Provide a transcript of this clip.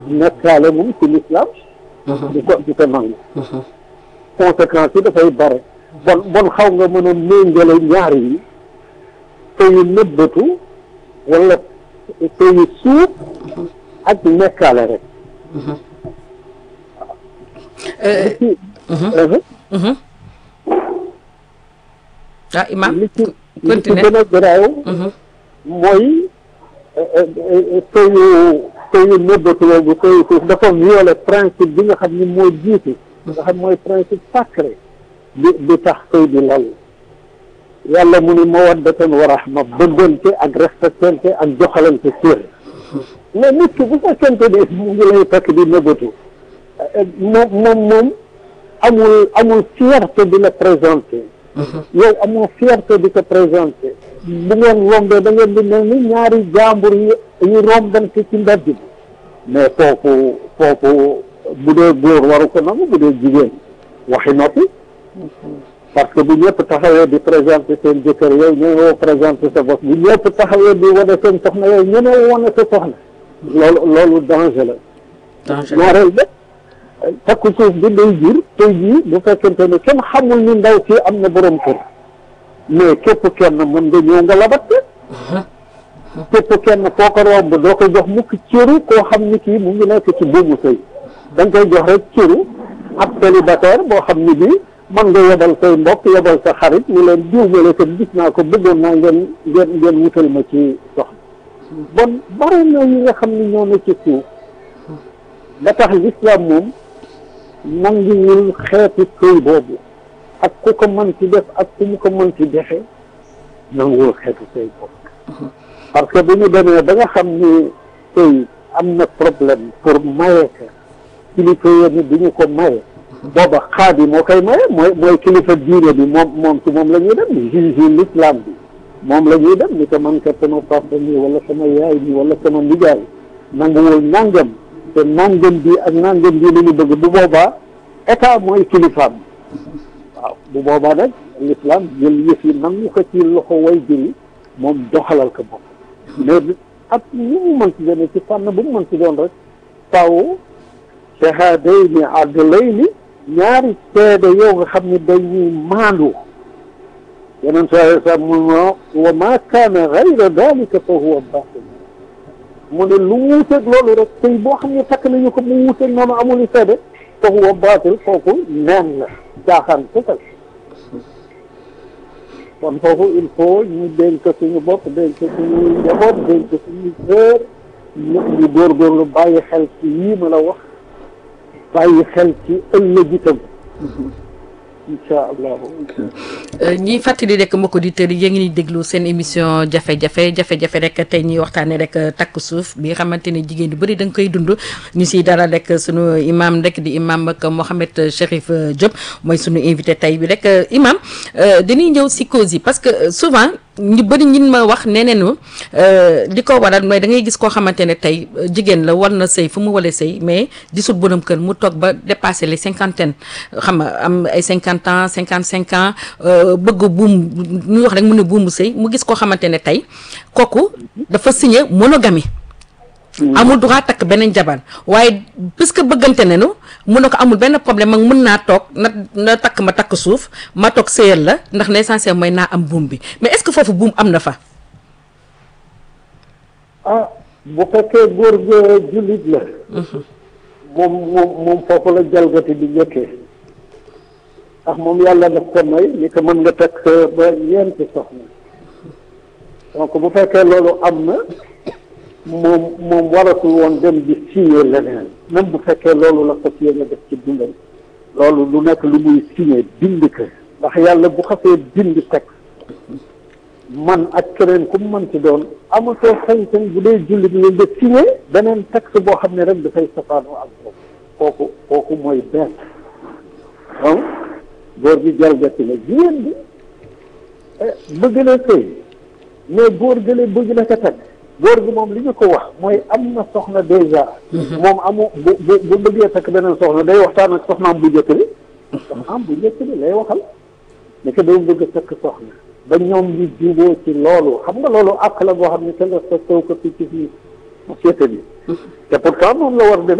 nekkaale moom ci l'islam di ko di ko nangu conséquences yi dafay bare bon bon xaw nga mën a méngale ñaar yi sëyu nëbbatu wala sëyu suuf ak nekkaale rek ah Imaam li ci li ci continue gën a garaaw mooy sëyu sëyu nëbbatu boobu sëyu suuf dafa violer principe bi nga xam ni moo jiitu nga xam mooy principe sacré bi bi tax sëy bi lal yàlla mu ni mawaddatan wa rahma bëggante ak respectante ak joxalante cër mais nit ki bu fekkente ni mu ngi lay fekk di nëbbatu moom moom moom amul amul fierté di la présenter yow amoo fierté di ko présenté bu ngeen rombee da ngeen di mel ni ñaari jàmbur yi yu rombante ci mbedd bi mais foofu foofu bu dee góor waru ko nangu bu dee jigéen waxi noppi parce que bu ñëpp taxawee di présenté seen jëkkër yow ñëwee présenté sa bopp bu ñëpp taxawee di wane seen soxna yow ñëwee wane sa soxna loolu loolu danger la danger ñaareel ba takku suuf bi day jur tey jii bu fekkente ne kenn xamul ni ndaw si am na borom kër mais képp kenn mën nga ñëw nga labatte képp kenn foo ko romb doo ko jox mukk cëru koo xam ni kii mu ngi nekk ci buumu sëy da nga koy jox rek cëru ab célibataire boo xam ni bii mën nga yebal say mbokk yebal sa xarit ñu leen diw ma la kat gis naa ko bëggoon naa ngeen ngeen ngeen wutal ma ci soxna bon bare na yi nga xam ni ñoo ne ci suuf ba tax l'islam moom nanguwul xeeti sëy boobu ak ku ko mën ci def ak ku mu ko mën ci defe nanguwul xeeti sëy boobu parce que bu ñu demee ba nga xam ni sëy am na problème pour maye ka kilifa yi du ñu ko maye booba xaadi moo koy maye mooy mooy kilifa diine bi moom moom ci moom la ñuy dem juge l'islam bi moom la ñuy dem ni ko man kat sama papa nii wala sama yaay nii wala sama nijaay nanguwul nangam te nangam bi ak nangam bi la ñu bëgg bu boobaa état mooy kilifaam waaw bu boobaa nag l'islam jël yëf yi nangu ko ci loxo way jëli moom doxalal ko bopp mais ak ni mu mën ci doon ci fànn bu mu mën ci doon rek taw shahadayni adlayni ñaari seede yow nga xam ne dañuy maandu yeneen saa sa mu no wa ma kaana gayra dalika fa huwa batil mu ne lu wuuteeg loolu rek tey boo xam ne takk nañu ko mu wuuteeg noonu amul seede fa huwa batil kooku neen la jaaxaan kese kon foofu il faut ñu dénk suñu bopp dénk suñu njaboot dénk suñu sœur ñu ñu góorgóorlu bàyyi xel ci yii ma la wax bàyyi xel ci ëllëg itam incha allahu ñiy fàttali rek mbokk auditeurs yi yéen ngi déglu seen émission jafe-jafe jafe-jafe rek tey ñuy waxtaanee rek takk suuf bi nga xamante ne jigéen yu bëri da nga koy dund ñu siy dara rek sunu imam rek di imam ak Mohamed Chérif Diop mooy sunu invité tey bi rek imam dañuy ñëw si cause yi parce que souvent ñu bëri ñin ma wax nee nañu li ko waral mooy da ngay gis koo xamante ne tey jigéen la war na sëy fu mu walee sëy mais gisul borom kër mu toog ba dépassé les cinquantaine xam nga am ay cinquante ans cinquante cinq ans bëgg buum ñu wax rek mu ne buumu sëy mu gis koo xamante ne tey kooku dafa signé monogamie amul droit takk beneen jabar waaye puisque bëggante nañu mun na ko amul benn problème mag mën naa toog na na takk ma takk suuf ma toog sëyal la ndax l'essentiel mooy naa am buum bi mais est-ce que foofu buum am na fa ah bu fekkee góor ga jullit la moom moom moom foofu la jalgati di njëkkee ndax moom yàlla daf ko may ni ko mën nga takk ba ñeenti soxna donc bu fekkee loolu am na moom moom waratul woon dem di signé leneen même bu fekkee loolu la fas yéene def ci dundam loolu lu nekk lu muy signé bind ko ndax yàlla bu xasee bind teg man ak keneen ku mu mën ci doon amatoo sañ-sañ bu dee jullit nga nga signé beneen texte boo xam ne rek dafay safaanoo ak boobu kooku kooku mooy benn donc góor gi jalgati la jigéen bi bëgg na sëy mais góor gële bëgg na ko teg góor gi moom li ñu ko wax mooy am na soxna déjà moom amu bu bu bu bëggee takk beneen soxna day waxtaan ak soxnaam bu njëkk bi soxnaam bu njëkk bi lay waxal ne ko day bëgg a takk soxna ba ñoom ñu juboo ci loolu xam nga loolu àq la boo xam ne kenn respecté wu ko fii ci fii société bi te pourtant moom la war a demee